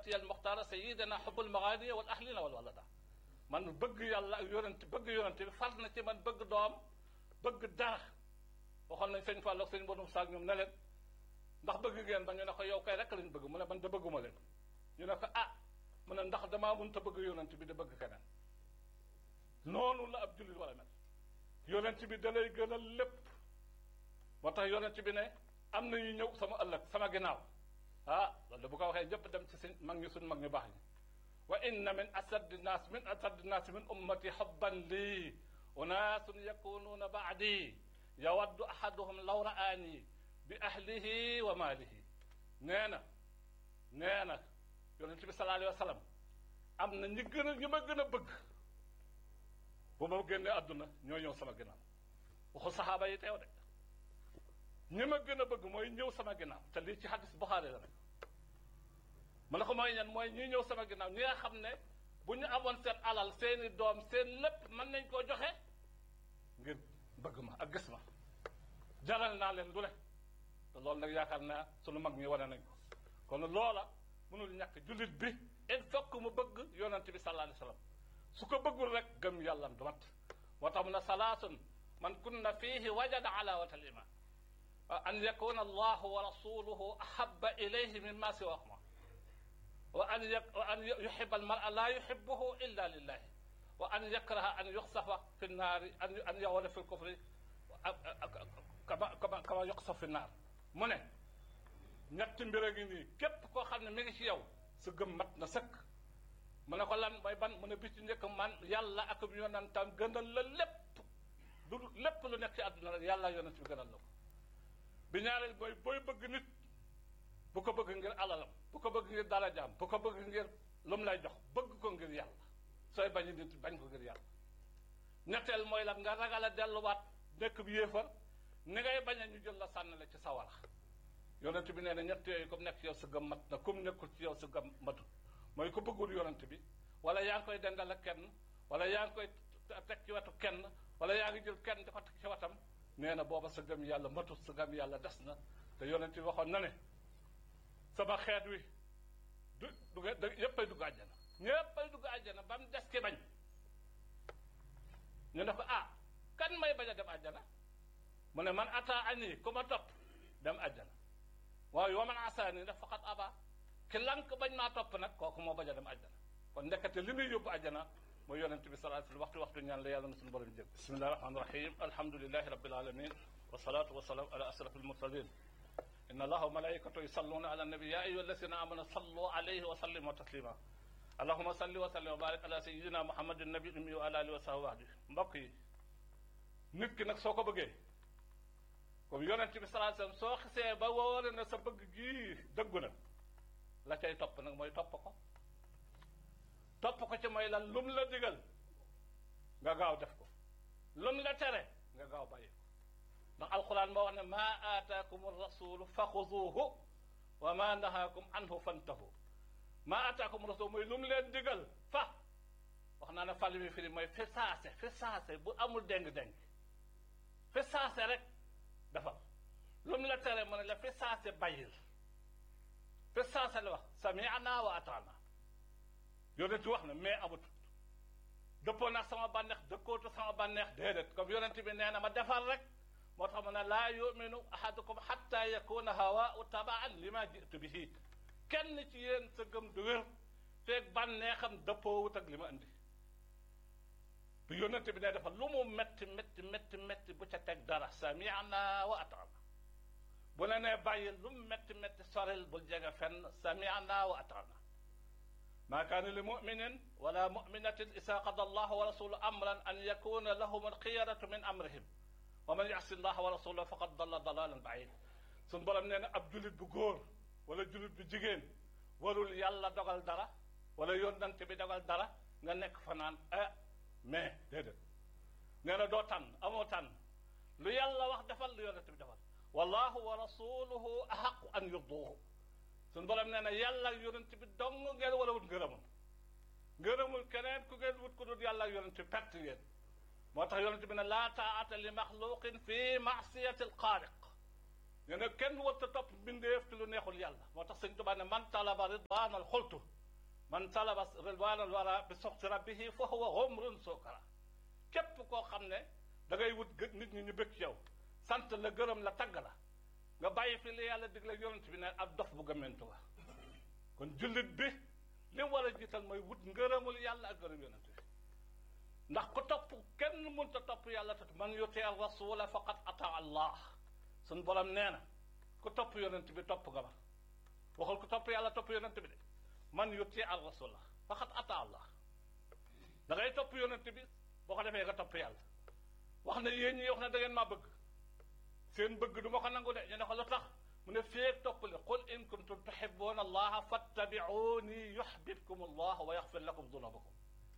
ummati al muxtaara sayidina xubbul magaani wal ahlina wal walada man bëgg yàlla ak yonent bëgg yonent bi far na ci man bëgg doom bëgg dara waxoon nañ sëñ Fall ak sëñ Bonum Saak ñoom ne leen ndax bëgg ngeen ba ñu ne ko yow kay rek lañ bëgg mu ne man da bëgguma leen ñu ne ko ah mu ne ndax damaa mënta bëgg yonent bi da bëgg keneen noonu la ab jullit wala mel yonent bi da lay gënal lépp moo tax yonent bi ne am na ñu ñëw sama ëllëg sama ginnaaw ah loolu bu ko waxee ñëpp dem ci suñ mag ñi suñ mag ñu baax ñi wa inna min asaddi naas min asaddi naas min ummati xubban lii unaasun yakunuuna baadi yawaddu ahaduhum law raani bi ahlihi wa maalihi nee na nee na yonent bi sallallahu alayhi wa sallam am na ñi gën a ñi ma gën a bëgg bu ma génnee àdduna ñoo ñëw sama ginnaaw waxu saxaaba yi teew de ñi ma gën a bëgg mooy ñëw sama ginnaaw te lii ci hadis Buxaari la rek ma ne ko mooy ñan mooy ñi ñëw sama ginnaaw ñi nga xam ne bu ñu amoon seen alal seeni doom seen lépp mën nañ koo joxe ngir bëgg ma ak gis ma jaral naa leen lu ne te loolu nag yaakaar naa sunu mag ñi wane nañ ko kon loola mënul ñàkk jullit bi il faut que mu bëgg yonent bi sallallahu alayhi wa sallam su ko bëggul rek gëm yàllam du mat moo tax mu ne salaasun man kunna fiihi wajada alawata al iman an yakuna allahu wa rasuluhu ahaba ilayhi mimma siwahuma wa an wa an yuhiba almara la yuhibuhu illa lillahi wa an yakraha an yuxsafa fi nnaari an an yawala fi lkufri kama kama kama yuxsaf fi nnaar mu ne ñetti mbir a ngi nii képp koo xam ne mi ngi ci yow sa gëm mat na sëkk mu ne ko lan mooy ban mu ne bis ci njëkk man yàlla ak yonentam gënal la lépp du lépp lu nekk ci àdduna rek yàlla yonent bi gënal la ko bi ñaareel mooy booy bëgg nit bu ko bëgg ngir alalam bu ko bëgg ngir darajaam bu ko bëgg ngir lu mu lay jox bëgg ko ngir yàlla sooy bañ nit bañ ko ngir yàlla ñetteel mooy lan nga ragal a delluwaat nekk bi yéefar ni ngay bañ a ñu jël la sànni la ci sawara yonent bi nee na ñett yooyu comme nekk ci yow sa gëm mat na comme nekkul ci yow sa gëm matut mooy ko bëggul yonent bi wala yaa ngi koy dendal ak kenn wala yaa ngi koy teg ci wetu kenn wala yaa ngi jël kenn di ko teg ci wetam nee na booba sa gëm yàlla matut sa gëm yàlla des na te yonent bi waxoon na ne sama xeet wi du du yéppay dugg àjjana ñéppay dugg àjjana ba mu des ki bañ ñu ne ko ah kan may bañ a dem àjjana mu ne man ata ani ku ma topp dem àjjana waaye wa man asaani daf faqat aba ki lank bañ maa topp nag kooku moo bañ a dem àjjana kon ndekete li muy yóbbu àjjana mooy yonent bi sallallahu alayhi waxtu waxtu ñaan la yàlla na suñu borom jëg bismillahi rahmani rahim alhamdulilahi rabbil alamin wasalaatu wasalaam ala asraf almursalin inna allaha wa malaikatahu yusalluna ala nabi ya ayyuha alladhina amanu sallu alayhi wa sallimu taslima allahuma salli wa sallim wa barik ala sayyidina muhammadin nabi ummi wa ala alihi wa sahbihi wahdi mbokk yi nit ki nag soo ko bëggee comme yonent bi sallallahu alayhi wasallam soo xisee ba wóore na sa bëgg gii dëggu na la cay topp nag mooy topp ko topp ko ci mooy lan lum la digal nga gaaw def ko lum la tere nga gaaw bàyyi ko ndax alquran moo wax ne maa aataakum rasulu fa xuduuhu wa ma nahaakum anhu fantahu maa aataakum rasul mooy lum leen digal fa wax naa ne fàlli mi firi mooy fi saase fi saase bu amul déng-déng fi saase rek dafa lu mu la tere mu ne la fi saase bàyyil fi saase la wax sami'na wa ata'na yonent wax na mais amatut dëppoo nag sama bànneex dëkkootu sama bànneex déedéet comme yonent bi nee na ma defal rek moo tax mu ne laa yuminu ahadukum hatta yakuna hawaa'u taba'an lima ji'tu bihi kenn ci yéen sa gëm du wér feeg bànneexam dëppoowut ak li ma indi bi yonent bi ne dafa lu mu metti metti metti metti bu ca teg dara sami'na wa ata'na bu ne nee bàyyi lu mu metti metti soril bul jege fenn sami'na wa ata'na ma kaana li muminin wala muminatin isa qada allahu wa rasuluhu amran an yakuna lahum alxiyaratu min amrihim wa man yasi allaha wa rasulahu faqad dalla dalalan baid suñ borom nee na ab julit bu góor wala julit bu jigéen warul yàlla dogal dara wala yónnante bi dogal dara nga nekk fanaan ah mais déedéet nee na doo tànn amoo tànn lu yàlla wax defal lu yonent bi defal wallahu wa rasuluhu ahaqu an yurduhu suñu borom nee na yàlla ak yonent bi dong ngeen wala wut ngërëmul ngërëmul keneen ku ngeen wut ku dul yàlla ak yonent bi perte ngeen moo tax yonent bi ne laa taata li maxluqin fi maasiyati alxaaliq nee na kenn warta topp mbindeef ci lu neexul yàlla moo tax sëñ Tuubaa ne man talaba ridwanal xultu man talaba ridwanal wara bi soxti rabbihi fa huwa xumrun sukara képp koo xam ne da ngay wut gë nit ñi ñu bëgg ci yow sant la gërëm la tagg la nga bàyyi fi li yàlla digle yonent bi ne ab dof bu gëmmentu la kon jullit bi li war a jiital mooy wut ngërëmul yàlla ak gërëm yonent bi ndax ku topp kenn mënta topp yàlla te man yuti rasula faqad ata allah suñ borom nee na ku topp yonent bi topp nga ma waxul ku topp yàlla topp yonent bi de man yuti al rasula faqad ata allah da ngay topp yonent bi boo ko defee nga topp yàlla wax ne yéen ñi wax ne da ngeen maa bëgg seen bëgg du ma ko nangu de ñu ne ko lu tax mu ne feeg topp le qul in kuntum tuhibbuna allaha fattabi'uni yuhbibkum allah wa yaxfir lakum dunubakum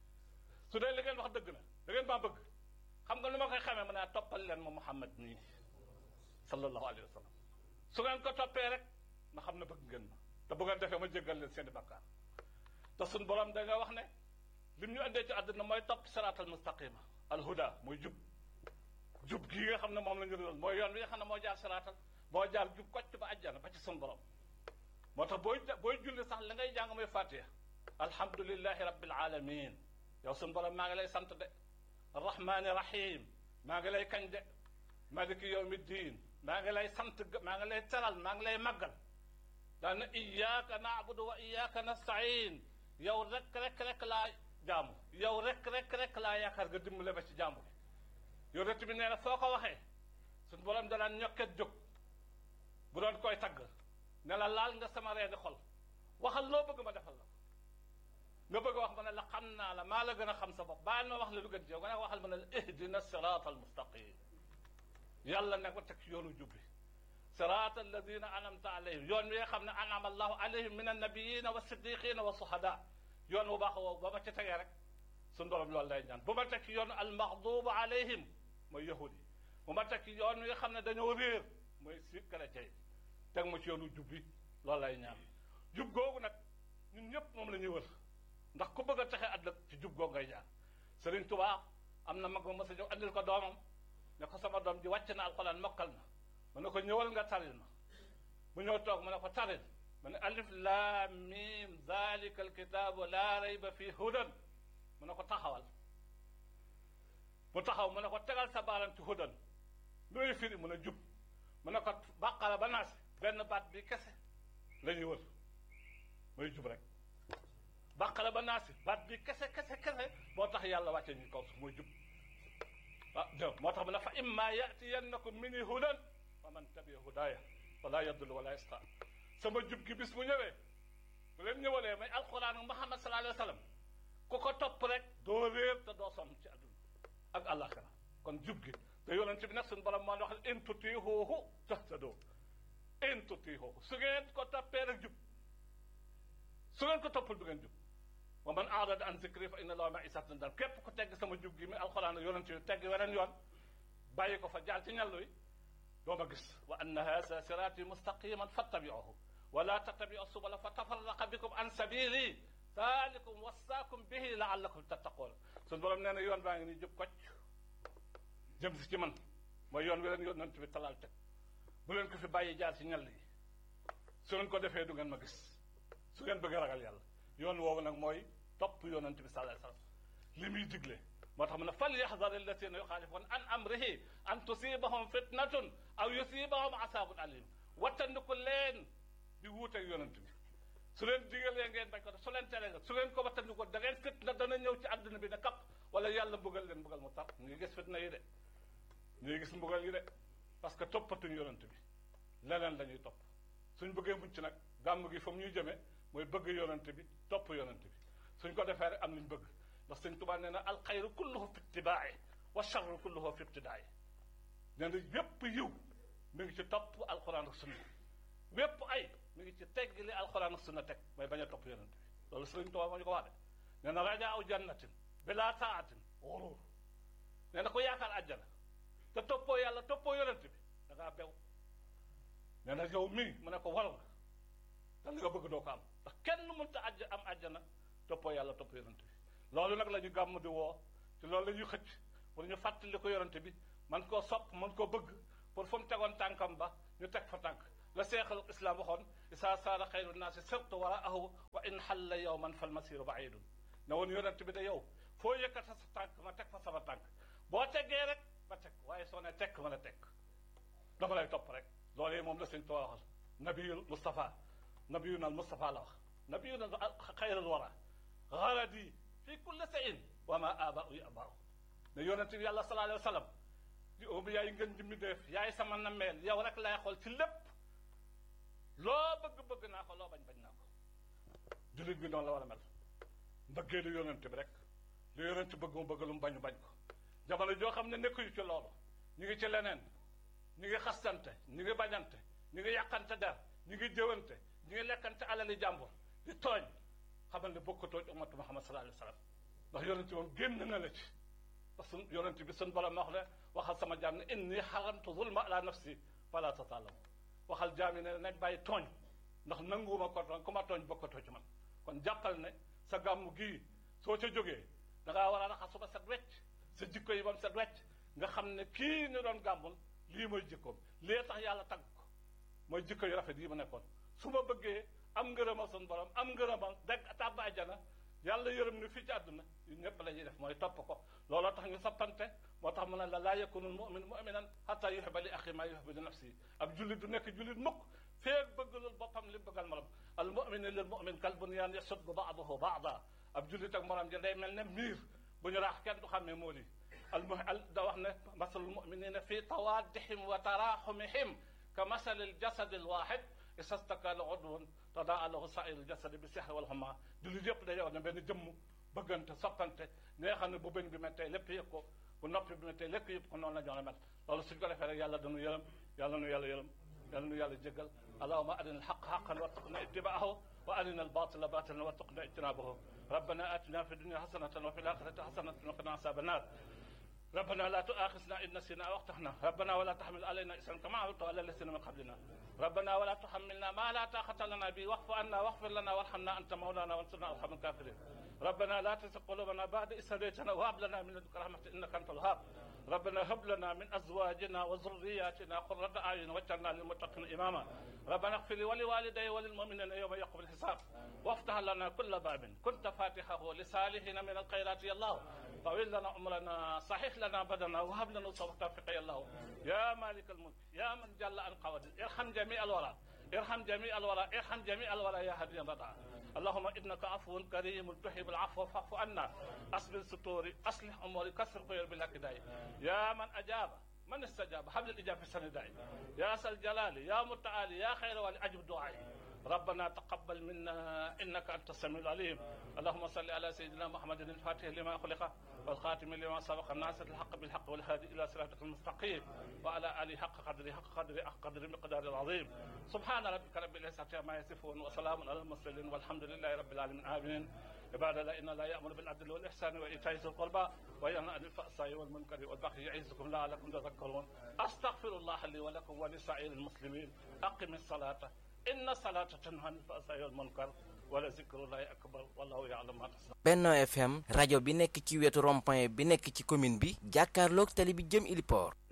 su dee li ngeen wax dëgg na da ngeen maa bëgg xam nga lu ma koy xamee ma ne toppal leen ma Muhammad nii sallallahu alayhi wa sallam su ngeen ko toppee rek ma xam ne bëgg ngeen ma te bu ngeen defee ma jéggal leen seen i bakkaar te suñ borom da nga wax ne lim ñu andee ci àdduna mooy topp siraatal mustaqima alhuda mooy jub jub gii nga xam ne moom la ñu doon mooy yoon wi nga xam ne moo jaar siraatal moo jaar jub kocc ba àjjana ba ci suñ borom moo tax booy booy julli sax la ngay jàng mooy fatiha alhamdulillahi rabbil alamin yow suñ borom maa ngi lay sant de arrahmani rahim maa ngi lay kañ de maliki yawmi diin maa ngi lay sant maa ngi lay teral maa ngi lay màggal daana iyyaka na'budu wa iyyaka nasta'in yow rek rek rek laa jaamu yow rek rek rek laa yaakaar nga dimbale ba ci jaamu bi yonent bi nee na soo ko waxee suñ borom danaan ñokket jóg bu doon koy tagg ne la laal nga sama reeni xol waxal loo bëgg ma defal la nga bëgg a wax ma ne la xam naa la maa la gën a xam sa bopp baal ma wax la lu gën ci yow nga ne waxal ma ne la ihdina sirata almustaqim yàlla ne ko teg ci yoonu jubbi sirata alladina anamta alayhim yoon wi nga xam ne anama allahu alayhim min annabiyina wa siddiqina wa suhada yoon bu baax woowu ba ma ci tegee rek suñu borom loolu lay ñaan bu ma teg ci yoonu almaxdubu alayhim mooy yahud yi bu ma teg ci yoon wi nga xam ne dañoo réer mooy si chrétien yi teg ma ci yoonu jubbi loolu lay ñaan jub googu nag ñun ñëpp moom la ñuy wër ndax ku bëgg a texe àdduna ci jub googu ngay jaar Sëriñ Tuubaa am na mag ma mës a ñëw andil ko doomam ne ko sama doom ji wàcc na alxuraan mokkal na mu ne ko ñëwal nga taril ma mu ñëw toog mu ne ko taril mu ne alif laam miim zalika alkitaabu laa rayba fii hudan mu ne ko taxawal mu taxaw mu ne ko tegal sa baaram ci hudan looy firi mu ne jub mu ne ko bàqara ba naas benn baat bi kese la ñuy wër mooy jub rek bàqara ba naasi baat bi kese kese kese moo tax yàlla wàcce ñu kaw mooy jub ah dégg moo tax mu ne fa imma yatiyannakum minni hudan fa man tabi'a hudaaya wala yadullu wala yasqa sama jub gi bis bu ñëwee bu leen ñëwalee may alquran ak Muhammad sallallahu alayhi wa sallam ku ko topp rek doo réer te doo sonn ci àdduna ak àllaaxira kon jub gi te yonent bi nag suñu borom moo wax in tutiihuuhu tahtadoo in tutiihuuhu su ngeen ko toppee rek jub su ngeen ko toppul du ngeen jub wa man aarada an zikri fa inna lahu ma'isatan dan képp ku tegg sama jub gi mi alxuraan ak yonent bi tegg weneen yoon bàyyi ko fa jaar ci ñàllu yi doo ma gis wa anna haza siraati mustaqiman fattabi'uhu wala tattabi'u subula fa tafarraqa bikum an sabili zalikum wasaakum bihi la'allakum tattaqoon suñu borom nee na yoon baa ngi nii jub kocc jëm si ci man mooy yoon wi leen yonent bi talaal teg bu leen ko fi bàyyi jaar ci ñàll yi su ngeen ko defee du ngeen ma gis su ngeen bëgg a ragal yàlla yoon woowu nag mooy topp yonent bi sallallahu alayhi wasallam li muy digle moo tax mu ne fal yaxdar alladina yuxaalifun an amrihi an tusibahum fitnatun aw yusibahum asabun alim wattandiku leen di wuuteeg yonent bi su leen digalee ngeen bañ ko def su leen teree nga su ngeen ko wattandiku da ngeen fitna dana ñëw ci àdduna bi ne kapp wala yàlla mbugal leen mbugal mu tar ñu ngi gis fitna yi de ñu ngi gis mbugal yi de parce que toppatuñ yonent bi leneen la ñuy topp suñ bëggee mucc nag gàmm gi fa mu ñuy jëmee mooy bëgg yonent bi topp yonent bi suñ ko defee rek am luñ bëgg ndax sëñ Tuubaa nee na alxayru kulluhu fi ittibaa'i wa charru kulluhu fi ibtidaa'i nee na yépp yiw mi ngi ci topp alxuraan ak sunna wépp ay mi ngi ci tegg li alxuraan ak sunna teg mooy bañ a topp yonent bi loolu sëñ Tuubaa moo ñu ko wax de nee na rajaa aw jannatin bilaa taatin xuruur nee na ko yaakaar àjjana te toppoo yàlla toppoo yonent bi da ngaa bew nee na yow mii mu ne ko waral nga te li nga bëgg doo ko am ndax kenn mënta àjj am àjjana toppoo yàlla topp yonent bi loolu nag la ñu gàmm di woo ci loolu la ñuy xëcc pour ñu fàttali ko yonent bi man koo sopp man koo bëgg pour fu mu tegoon tànkam ba ñu teg fa tànk la seexal islam waxoon isaa saara xayru naasi sirtu waraahu wa in xalla yowman fal masiru baidun ne woon yonent bi de yow foo yëkkata sa tànk ma teg fa sama tànk boo teggee rek ma teg waaye soo ne tekk ma ne tekk dama lay topp rek loolee moom la sëñ Tuubaa waxal nabiyul Mustafa nabiyuna al Mustafa la wax nabiyuna xayrul wara garadi fi kulli sayin wa ma abaau yi abaaw ne yonent bi yàlla sallallahu alayhi wa sallam di omu yaay ngeen ji mi def yaay sama nammeel yow rek lay xool ci lépp loo bëgg-bëgg naa ko loo bañ bañ naa ko jullit bi noonu la war a mel mbëggee lu yonent bi rek lu yonent bëgg mu bëgg lu mu bañu bañ ko jamono joo xam ne nekkuñu ci loolu ñu ngi ci leneen ñu ngi xastante ñu ngi bañante ñu ngi yàqante der ñu ngi jëwante ñu ngi lekkante alali jàmbur di tooñ xamal ne bokkatoo ci ummatu Muhammad sallallahu alayhi wa sallam ndax yonent moom génn na la ci parce que yonent bi sun borom wax ne waxal sama jaam ne inni xaramtu zulma ala nafsi fala tatalamu waxal jaam yi ne nañ bàyyi tooñ ndax nanguwuma ko tooñ ku ma tooñ bokkatoo ci man kon jàppal ne sa gàmmu gii soo ca jógee da ngaa war a raxasu ba set wecc sa jikko yi ba mu set wecc nga xam ne kii ñu doon gàmmul lii mooy jikkoom lii tax yàlla tagg ko mooy jikko yu rafet yi ma nekkoon su ma bëggee am ngërëmal sun borom am ngërëmal dégg tàbb àjjana yàlla yërëm ni fii ci àdduna yu ñëpp la ñuy def mooy topp ko looloo tax ñu soppante moo tax mu ne la laa yakunu mumin muminan hatta yuhibba li axi maa yuhibbu li nafsi ab jullit du nekk jullit mukk feeg bëggalul boppam li bëggal morom al mumin lil mumin kal bunyaan yasuddu ba'duhu ba'da ab jullit ak morom ja day mel ne miir bu ñu raax kenn du xam ne moo lii al mu al da wax ne masalul muminina fi tawaddihim wa taraxumihim ka masalil jasadi al waxid isastaka la udwun tadaa lahu sairul jasadi bi sihri wal humma jullit yëpp day wax ne benn jëmm bëggante soppante ne xam ne bu bëñ bi mettee lépp yëg ko bu noppi bi mettee lépp yëpp ko noonu la ñoo mel loolu suñ ko defee rek yàlla dañu yërëm yàlla nu yàlla yërëm yàlla nu yàlla jéggal allahuma arina alxaq xaqan warzuqna ittibaahu wa arina albatila batilan warzuqna ijtinabahu rabbana atina fi dunya hasanatan wa fi alaxirati hasanatan wa qina asaba annar ربنا لا تؤاخذنا إن نسينا أو أخطأنا ربنا ولا تحمل علينا إسرا كما حملته على الذين من قبلنا ربنا ولا تحملنا ما لا طاقة لنا به واعف عنا واغفر لنا وارحمنا أنت مولانا وانصرنا على القوم الكافرين ربنا لا تزغ قلوبنا بعد إذ هديتنا وهب لنا من لدنك رحمة إنك أنت الوهاب ربنا هب لنا من أزواجنا وذرياتنا قرة أعين واجعلنا للمتقين إماما ربنا اغفر لي ولوالدي وللمؤمنين يوم يقوم الحساب وافتح لنا كل باب كنت فاتحه لصالحين من الخيرات يا الله طويل لنا عمرنا صحيح لنا بدنا وهب لنا توفيق يا الله يا مالك الملك يا من جل عن قواد ارحم جميع الورى ارحم جميع الورى ارحم جميع الورى يا هدي الرضا اللهم انك عفو كريم تحب العفو فاعف عنا اصبر ستوري اصلح اموري كسر خير بالهكداي يا من اجاب من استجاب حبل الاجابه في السنداي يا ذا الجلال يا متعالي يا خير ولي اجب دعائي ربنا تقبل منا انك انت السميع العليم اللهم صل على سيدنا محمد الفاتح لما خلق والخاتم لما سبق الناس الحق بالحق والهادي الى صراطك المستقيم وعلى اله حق قدره حق قدره حق قدر مقدار العظيم سبحان ربك رب العزه عما يصفون وسلام على المرسلين والحمد لله رب العالمين امين عباد الله ان لا يامر بالعدل والاحسان وايتاء ذي القربى وينهى عن الفحشاء والمنكر والبغي يعظكم لعلكم تذكرون استغفر الله لي ولكم ولسائر المسلمين اقم الصلاه إن الصلاة تنهى عن الفحشاء والمنكر wala zikrullahi akbar wallahu ya'lamu ma tasna'un Benno FM rajo bi nekk ci wetu rond-point bi nekk ci commune bi jàkkaarloog tali bi jëm Iliport